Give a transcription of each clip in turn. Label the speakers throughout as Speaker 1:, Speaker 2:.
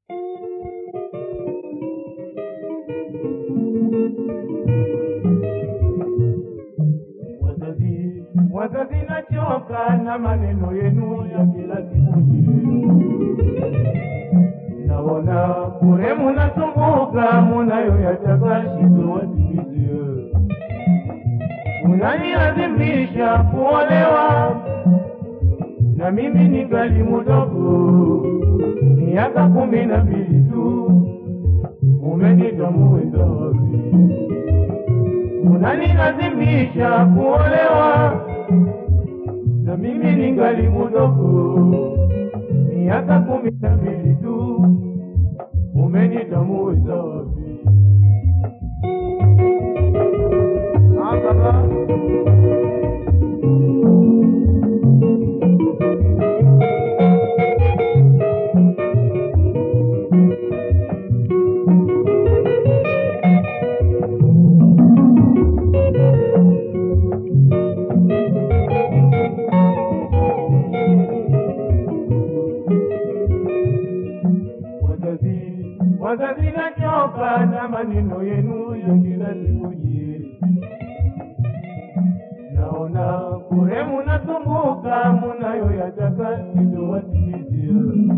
Speaker 1: Wazazi, wazazi nachoka na maneno yenu ya kila siku naona kure munasumbuka munayo yataka shindo watimizie munanilazimisha kuolewa na mimi ningali mudogo miaka kumi na mbili tu umenita muweza wapi unanilazimisha kuolewa na mimi ningali mudogo miaka kumi na mbili tu umenitamuweza wapi Ah, baba. Wazazi, wazazi nachoka na maneno yenu ya kila siku nyie. Naona kure munasumbuka munayo yataka sitowatimizia.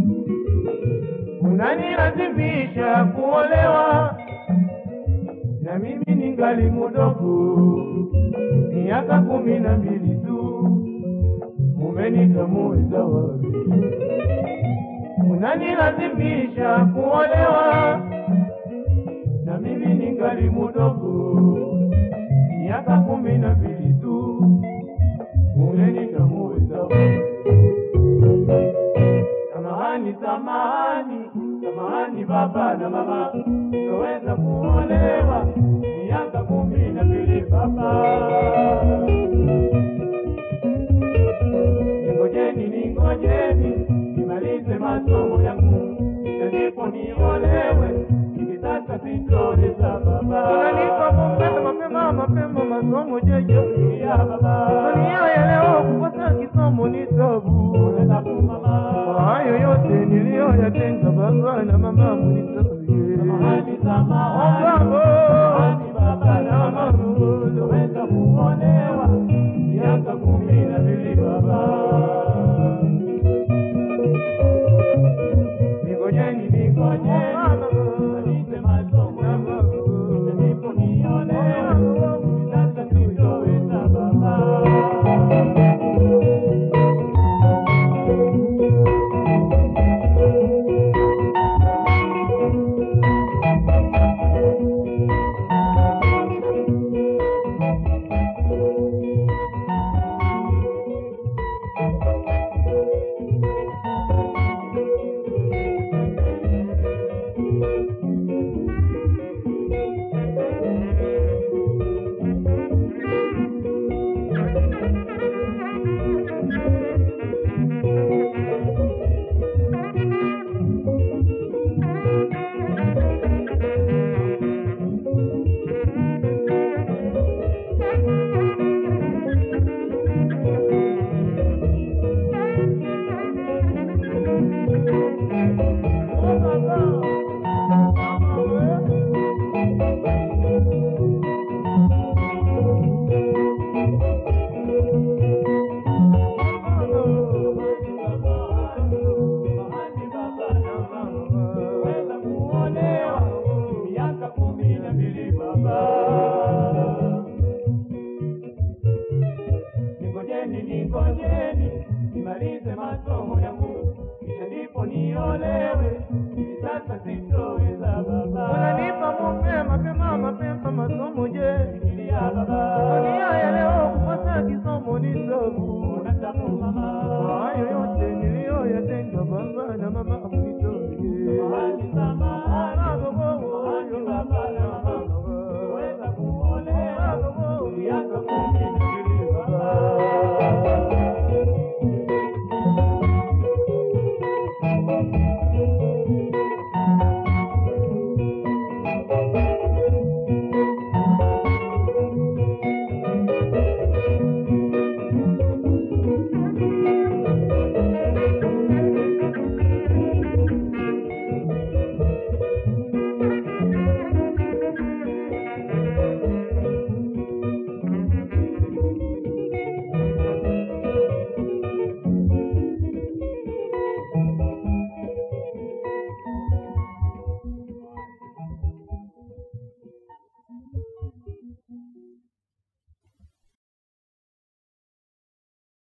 Speaker 1: Munanilazimisha kuolewa na mimi ningali mudogo, miaka kumi na mbili tu, mumenitamuweza wapi? unanilazimisha kuolewa na mimi ningali mudogo, miaka kumi na mbili tu, umenitamuweza. Samahani, samahani, samahani baba na mama, toweza kuolewa miaka kumi na mbili baba. Ningojeni, ningojeni nimalize masomo yangu, kisha ndipo niolewe. Hivi sasa sitoweza baba.
Speaker 2: Unanipa mapema mapema mapema masomo jeje
Speaker 1: Ya baba,
Speaker 2: dunia ya leo kukosa kisomo ni tabu
Speaker 1: unaweza kumama.
Speaker 2: kwa hayo yote niliyoyatenda baba na mama munisamehe
Speaker 1: Samahani, samahani,
Speaker 2: Baba.
Speaker 1: samahani baba na mama, toweza kuolewa miaka kumi na mbili baba. Ningojeni, ningojeni, nimalize masomo yangu, kisha ndipo niolewe. Hivi sasa sitoweza baba. Weza kuolewa miaka kumi na mbili baba. Ningojeni, ningojeni nimalize masomo yangu, kisha ndipo niolewe. Hivi sasa sitoweza baba.
Speaker 2: unanipa mapema mapema mapema masomo je
Speaker 1: Fikiria baba,
Speaker 2: dunia ya leo kukosa kisomo ni tabu
Speaker 1: unataka mama.
Speaker 2: kwa hayo yote niliyoyatenda baba na mama